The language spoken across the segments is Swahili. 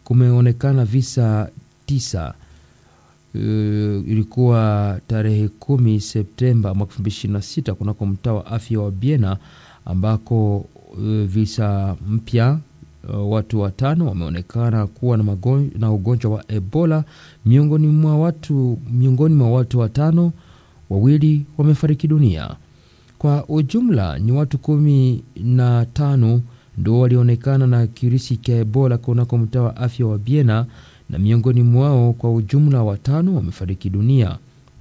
kumeonekana visa tisa. Uh, ilikuwa tarehe kumi Septemba mwaka elfu mbili ishirini na sita kunako mtaa wa afya wa Biena ambako uh, visa mpya uh, watu watano wameonekana kuwa na, magon, na ugonjwa wa Ebola. Miongoni mwa watu miongoni mwa watu watano, wawili wamefariki dunia. Kwa ujumla ni watu kumi na tano ndo walionekana na kirusi cha Ebola kunako mtaa wa afya wa Biena na miongoni mwao kwa ujumla watano wamefariki dunia.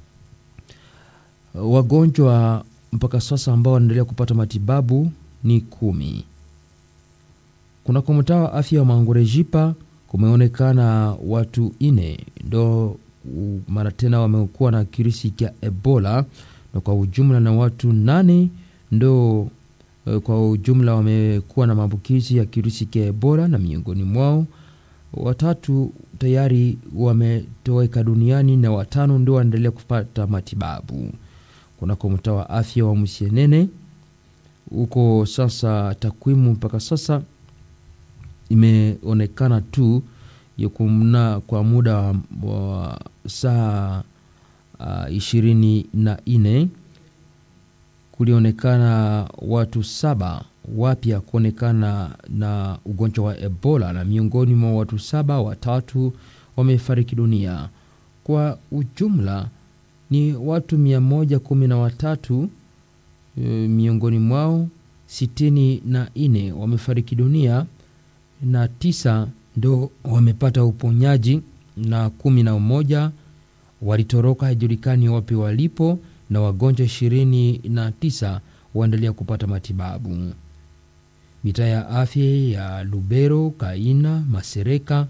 Wagonjwa mpaka sasa ambao wanaendelea kupata matibabu ni kumi. Kunako mtaa wa afya wa Mangurejipa kumeonekana watu ine ndo mara tena wamekuwa na kirusi cha Ebola na kwa ujumla na watu nane ndo kwa ujumla wamekuwa na maambukizi ya kirusi cha Ebola na miongoni mwao watatu tayari wametoweka duniani na watano ndio wanaendelea kupata matibabu kunako mtaa wa afya wa Musienene. Huko sasa takwimu mpaka sasa imeonekana tu yakumna kwa muda wa, wa saa uh, ishirini na nne kulionekana watu saba wapya kuonekana na ugonjwa wa Ebola na miongoni mwa watu saba watatu wamefariki dunia. Kwa ujumla ni watu mia moja kumi na watatu e, miongoni mwao sitini na nne wamefariki dunia na tisa ndo wamepata uponyaji na kumi na moja walitoroka, haijulikani wapi walipo, na wagonjwa ishirini na tisa waendelea kupata matibabu. Mitaa ya afya ya Lubero, Kaina, Masereka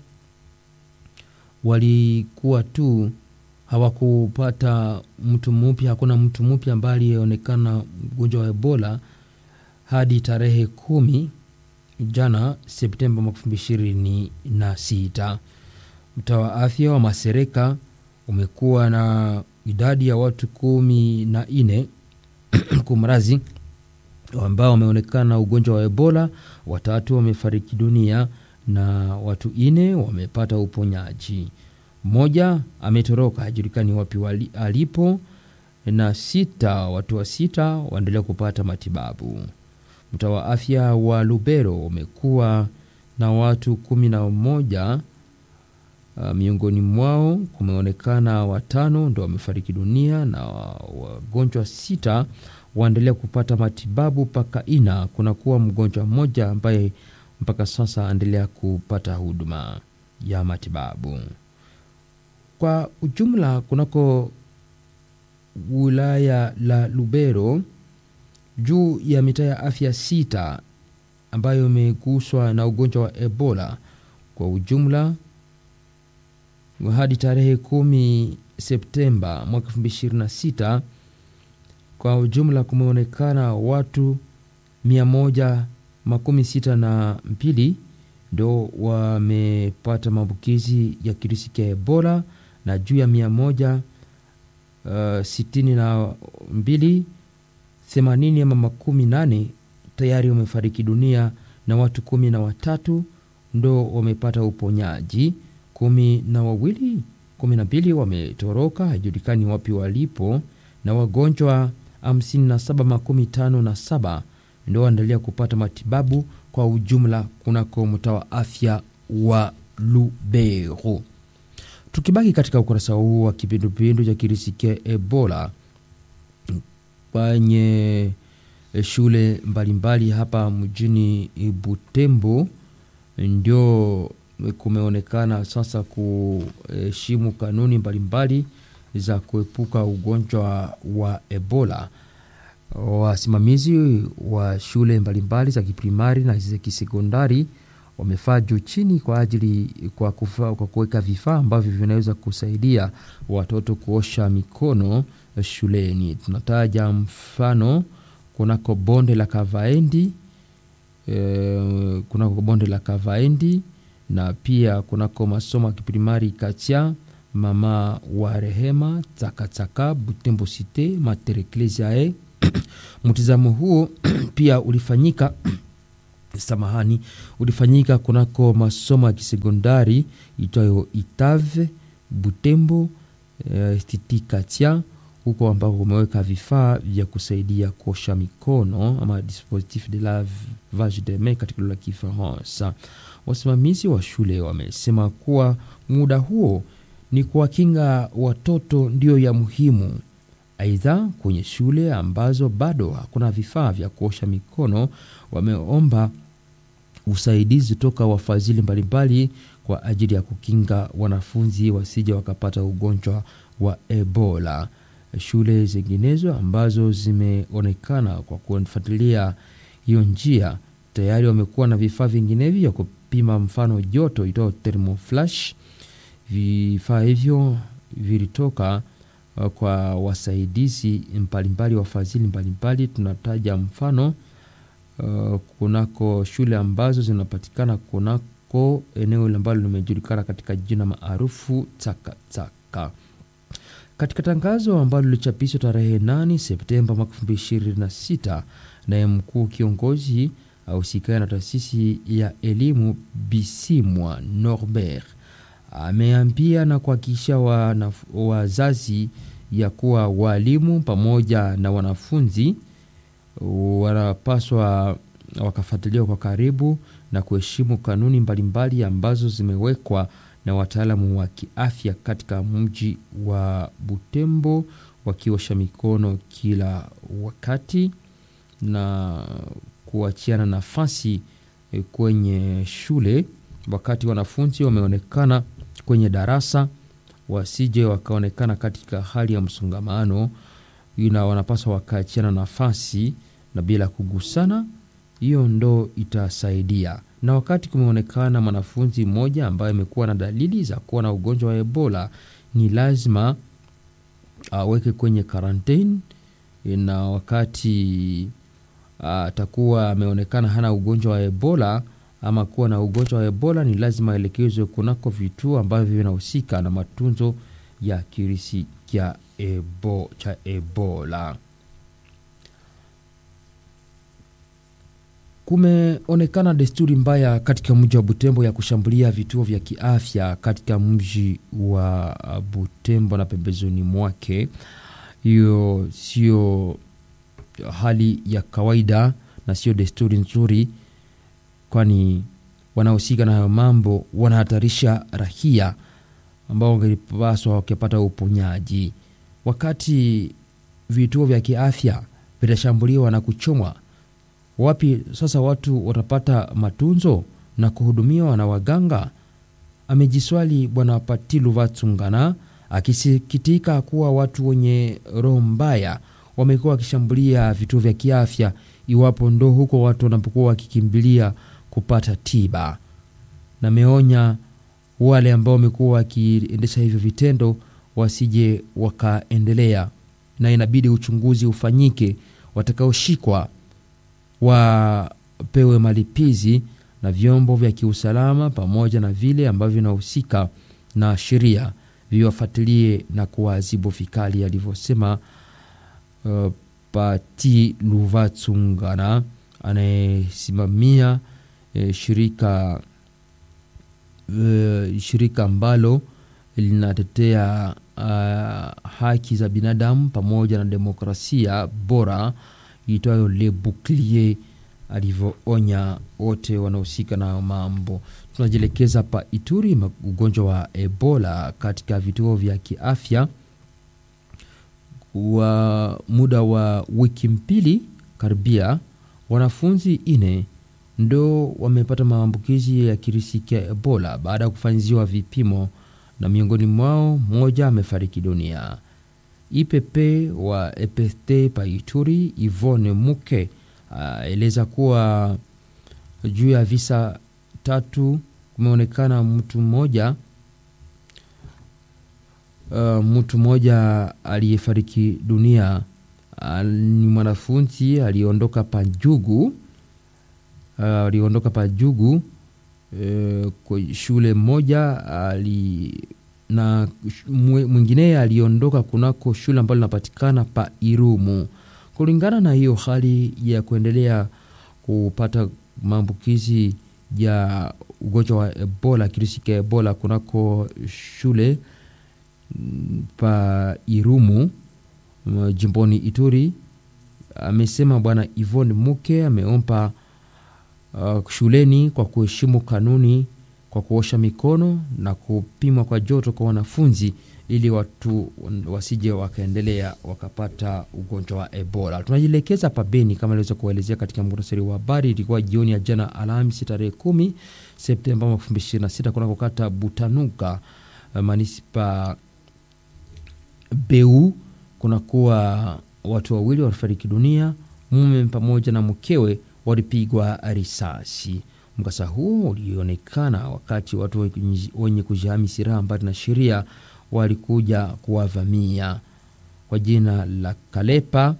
walikuwa tu hawakupata mtu mpya, hakuna mtu mpya ambaye alionekana mgonjwa wa Ebola hadi tarehe kumi jana Septemba mwaka elfu mbili ishirini na sita. Mtaa wa afya wa Masereka umekuwa na idadi ya watu kumi na nne kumrazi ambao wameonekana ugonjwa wa Ebola, watatu wamefariki dunia na watu ine wamepata uponyaji. Mmoja ametoroka hajulikani wapi wali, alipo na sita watu wa sita waendelea kupata matibabu. Mtaa wa afya wa Lubero umekuwa na watu kumi na moja. Uh, miongoni mwao kumeonekana watano ndo wamefariki dunia na wagonjwa sita waendelea kupata matibabu mpaka ina kunakuwa mgonjwa mmoja ambaye mpaka sasa aendelea kupata huduma ya matibabu. Kwa ujumla, kunako wilaya la Lubero juu ya mitaa ya afya sita ambayo imeguswa na ugonjwa wa Ebola kwa ujumla hadi tarehe kumi Septemba mwaka elfu mbili ishirini na sita kwa ujumla kumeonekana watu mia moja makumi sita na mbili ndo wamepata maambukizi ya kirusi cha Ebola na juu ya mia moja uh, sitini na mbili themanini ama makumi nane tayari wamefariki dunia na watu kumi na watatu ndo wamepata uponyaji. Kumi na wawili kumi na mbili wametoroka haijulikani wapi walipo, na wagonjwa hamsini na saba makumi tano na saba ndo waendelea kupata matibabu kwa ujumla kunako mtaa wa afya wa Lubero. Tukibaki katika ukurasa huu wa kipindupindu cha kirusi cha Ebola kwenye shule mbalimbali mbali hapa mjini Butembo, ndio kumeonekana sasa kuheshimu kanuni mbalimbali mbali za kuepuka ugonjwa wa Ebola. Wasimamizi wa shule mbalimbali za kiprimari na za kisekondari wamefaa juu chini kwa ajili kwa kufa, kwa kuweka vifaa ambavyo vinaweza kusaidia watoto kuosha mikono shuleni. Tunataja mfano kunako bonde la Kavaendi e, kunako bonde la Kavaendi na pia kunako masomo ya kiprimari Katia mama wa rehema Tsakatsaka Butembo Cite Mater Ecclesiae. Mtizamo huo pia ulifanyika samahani, ulifanyika kunako masomo ya kisekondari itwayo Itave Butembo eh, Stiti Katia huko ambako umeweka vifaa vya kusaidia kuosha mikono ama dispositif de lavage de main katika lugha ya Kifaransa. Wasimamizi wa shule wamesema kuwa muda huo ni kuwakinga watoto ndio ya muhimu. Aidha, kwenye shule ambazo bado hakuna vifaa vya kuosha mikono, wameomba usaidizi toka wafadhili mbalimbali kwa ajili ya kukinga wanafunzi wasije wakapata ugonjwa wa Ebola. Shule zinginezo ambazo zimeonekana kwa kufuatilia hiyo njia tayari wamekuwa na vifaa vinginevyo vya kupima mfano joto itao thermoflash. Vifaa hivyo vilitoka uh, kwa wasaidizi mbalimbali, wafadhili mbalimbali. Tunataja mfano uh, kunako shule ambazo zinapatikana kunako eneo ambalo limejulikana katika jina maarufu Takataka. Katika tangazo ambalo lilichapishwa tarehe 8 Septemba mwaka 2026, naye mkuu kiongozi ausikana na taasisi ya elimu Bisimwa Norbert ameambia na kuhakikisha wazazi ya kuwa walimu pamoja na wanafunzi wanapaswa wakafuatiliwa kwa karibu na kuheshimu kanuni mbalimbali ambazo zimewekwa na wataalamu wa kiafya katika mji wa Butembo, wakiosha mikono kila wakati na kuachiana nafasi kwenye shule wakati wanafunzi wameonekana kwenye darasa, wasije wakaonekana katika hali ya msongamano, ina wanapaswa wakaachiana nafasi na bila kugusana. Hiyo ndo itasaidia. Na wakati kumeonekana mwanafunzi mmoja ambaye amekuwa na dalili za kuwa na ugonjwa wa Ebola, ni lazima aweke kwenye karantini, na wakati atakuwa ameonekana hana ugonjwa wa Ebola ama kuwa na ugonjwa wa Ebola, ni lazima aelekezwe kunako vituo ambavyo vinahusika na matunzo ya kirisi cha ebo, cha Ebola. Kumeonekana desturi mbaya katika mji wa Butembo ya kushambulia vituo vya kiafya katika mji wa Butembo na pembezoni mwake. Hiyo sio hali ya kawaida na sio desturi nzuri, kwani wanaohusika na hayo mambo wanahatarisha raia ambao wangelipaswa wakipata uponyaji. Wakati vituo vya kiafya vitashambuliwa na kuchomwa, wapi sasa watu watapata matunzo na kuhudumiwa na waganga? Amejiswali Bwana Patilu Vatsungana akisikitika kuwa watu wenye roho mbaya wamekuwa wakishambulia vituo vya kiafya, iwapo ndo huko watu wanapokuwa wakikimbilia kupata tiba, na ameonya wale ambao wamekuwa wakiendesha hivyo vitendo wasije wakaendelea, na inabidi uchunguzi ufanyike, watakaoshikwa wapewe malipizi na vyombo vya kiusalama pamoja na vile ambavyo vinahusika na sheria viwafuatilie na kuwaadhibu vikali, alivyosema uh, Pati Luvatsungana anayesimamia eh, shirika uh, shirika ambalo linatetea uh, haki za binadamu pamoja na demokrasia bora itwayo Le Bouclier, alivyoonya wote wanaohusika na mambo. Tunajielekeza pa Ituri, ugonjwa wa Ebola katika vituo vya kiafya wa muda wa wiki mbili karibia, wanafunzi ine ndo wamepata maambukizi ya kirisi cha Ebola baada ya kufanyiziwa vipimo, na miongoni mwao mmoja amefariki dunia. IPP wa EPST pa Ituri Ivone Muke aeleza kuwa juu ya visa tatu kumeonekana mtu mmoja uh, mtu mmoja aliyefariki dunia uh, ni mwanafunzi aliondoka Pajugu uh, aliondoka Pajugu uh, kwa shule moja ali na mwingine aliondoka kunako shule ambalo linapatikana pa Irumu. Kulingana na hiyo hali ya kuendelea kupata maambukizi ya ugonjwa wa Ebola, kirusi cha Ebola kunako shule pa Irumu jimboni Ituri. Amesema bwana Yvonne Muke ameomba uh, shuleni kwa kuheshimu kanuni kwa kuosha mikono na kupimwa kwa joto kwa wanafunzi ili watu wasije wakaendelea wakapata ugonjwa wa Ebola. Tunajielekeza pa Beni kama iliweza kuelezea katika muhtasari wa habari. Ilikuwa jioni ya jana Alhamisi tarehe kumi Septemba mwaka elfu mbili ishirini na sita kunako kata Butanuka manispa Beu kunakuwa watu wawili walifariki dunia, mume pamoja na mkewe walipigwa risasi. Mkasa huo ulionekana wakati watu wenye kujihami silaha mbali na sheria walikuja kuwavamia kwa jina la Kalepa.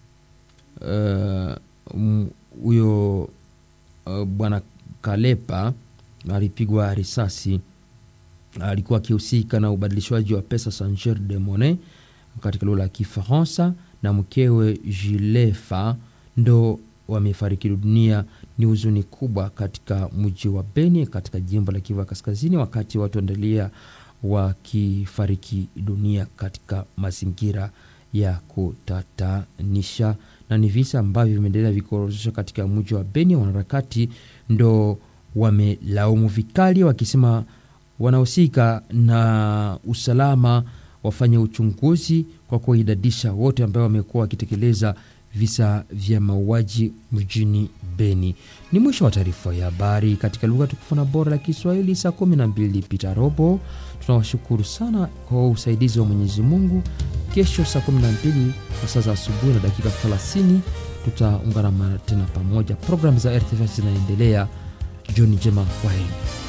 Huyo uh, uh, bwana Kalepa alipigwa risasi, alikuwa akihusika na ubadilishwaji wa pesa changer de monnaie katika lugha ya Kifaransa, na mkewe Jilefa ndo wamefariki dunia. Ni huzuni kubwa katika mji wa Beni katika jimbo la Kivu Kaskazini, wakati watu endelea wakifariki dunia katika mazingira ya kutatanisha, na ni visa ambavyo vimeendelea vikiorozeshwa katika mji wa Beni. Wanaharakati ndo wamelaumu vikali, wakisema wanahusika na usalama wafanye uchunguzi kwa kuidadisha wote ambao wamekuwa wakitekeleza visa vya mauaji mjini Beni. Ni mwisho wa taarifa ya habari katika lugha tukufu na bora la Kiswahili, saa 12 pita robo. Tunawashukuru sana kwa usaidizi wa Mwenyezi Mungu. Kesho saa 12 kwa saa za asubuhi na dakika 30 tutaungana tena pamoja. Programu za RTV zinaendelea. Jioni njema, kwaheri.